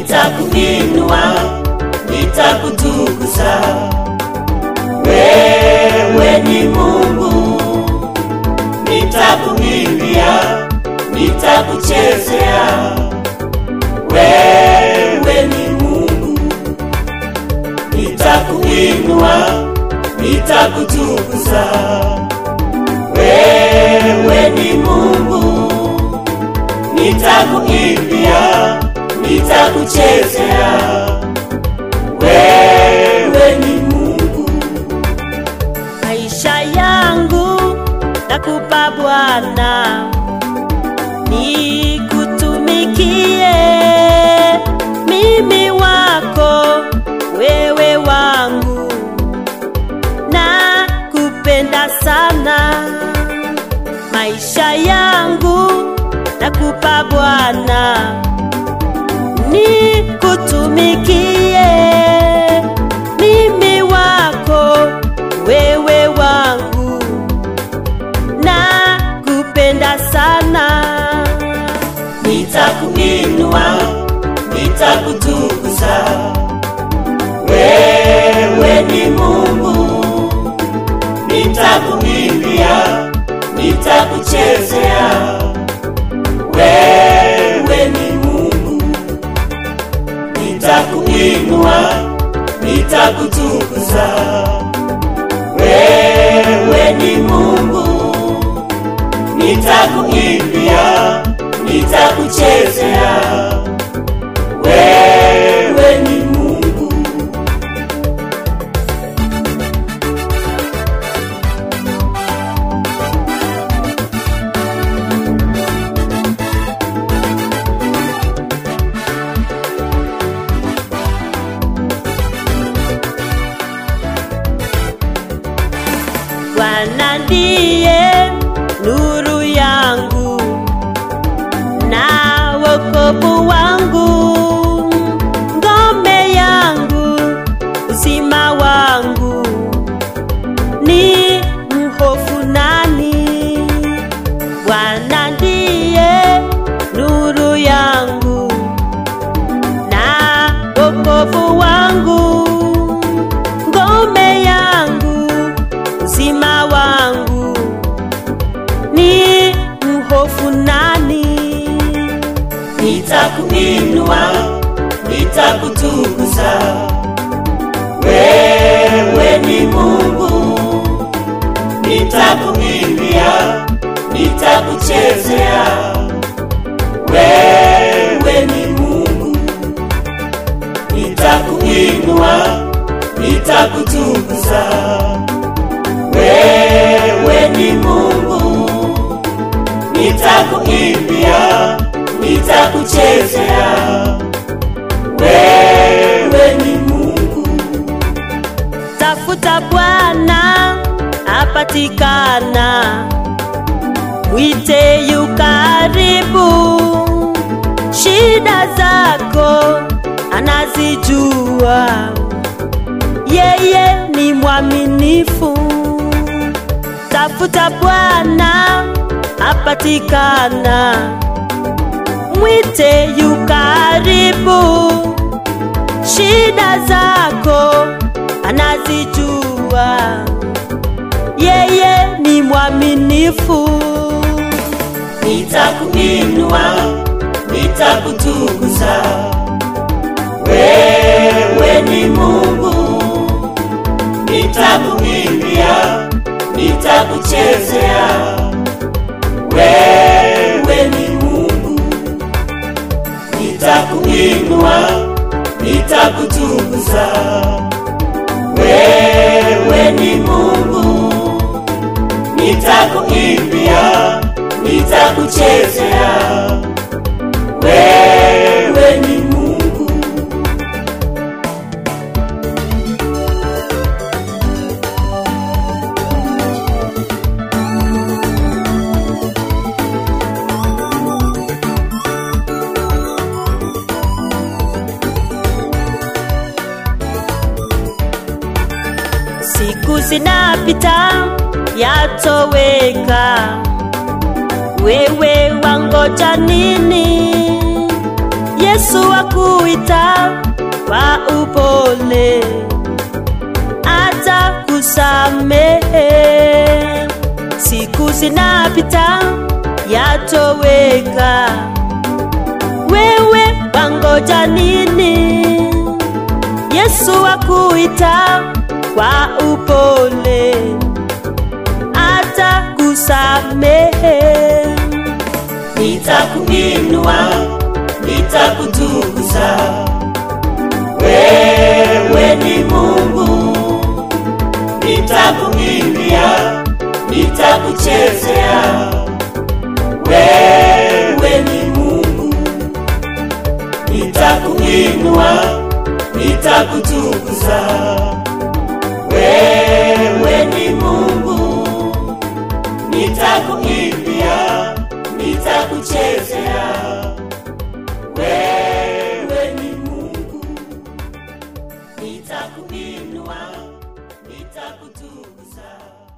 nitakuinua, nitakutukuza. Wewe ni Mungu, nitakuimbia, nitakuchezea. Wewe ni Mungu, nitakuinua, nitakutukuza. Wewe ni Mungu, nitakuimbia, nitakuchezea. Wewe ni Mungu, maisha yangu nakupa Bwana, nikutumikie mimi wako, wewe wangu, na kupenda sana. Maisha yangu nakupa Bwana, nikutumikie mimi wako, wewe wangu, na kupenda sana. nitakuinua, nitakutukuza. Wewe ni Mungu, nitakuimbia, nitakuchezea. Wewe ni Mungu, nitakuinua, nitakutukuza. Wewe ni Mungu, nitakuimbia, nitakuchezea. Wewe ni Mungu, Bwana ndiye nuru yangu na wokovu wangu, ngome yangu, uzima wangu, ni mhofu nani? Bwana ndiye nuru yangu na wokovu wangu, ngome yangu, uzima wangu, ni mhofu nani? nitakuinua, nitakutukuza. Wewe ni Mungu, nitakuimbia, nitakuchezea. Wewe ni Mungu, nitakuinua, nitakutukuza. Wewe ni Mungu, nitakuimbia, nitakuchezea. Wewe ni Mungu, Tafuta Bwana apatikana, mwite yu karibu. Shida zako anazijua, yeye ni mwaminifu. Tafuta Bwana apatikana, mwite yu karibu shida zako anazijua, yeye ni mwaminifu. nitakuinua, nitakutukuza. Wewe ni Mungu, nitakuimbia, nitakuchezea. Wewe ni Mungu, nitakuinua, nitakutukuza. Wewe ni Mungu, nitakuimbia, nitakuchezea. Wewe ni Mungu, Siku zinapita yatoweka, wewe wangoja nini? Yesu akuita kwa upole, atakusamehe. Siku zinapita yatoweka, wewe wangoja nini? Yesu akuita kwa upole, atakusamehe. nitakuinua nitakutukuza wewe ni mungu nitakuimbia nitakuchezea wewe ni mungu nitakuinua nitakutukuza wewe ni mungu nitakuimbia nitakuchezea wewe ni mungu nitakuinua nitakutukuza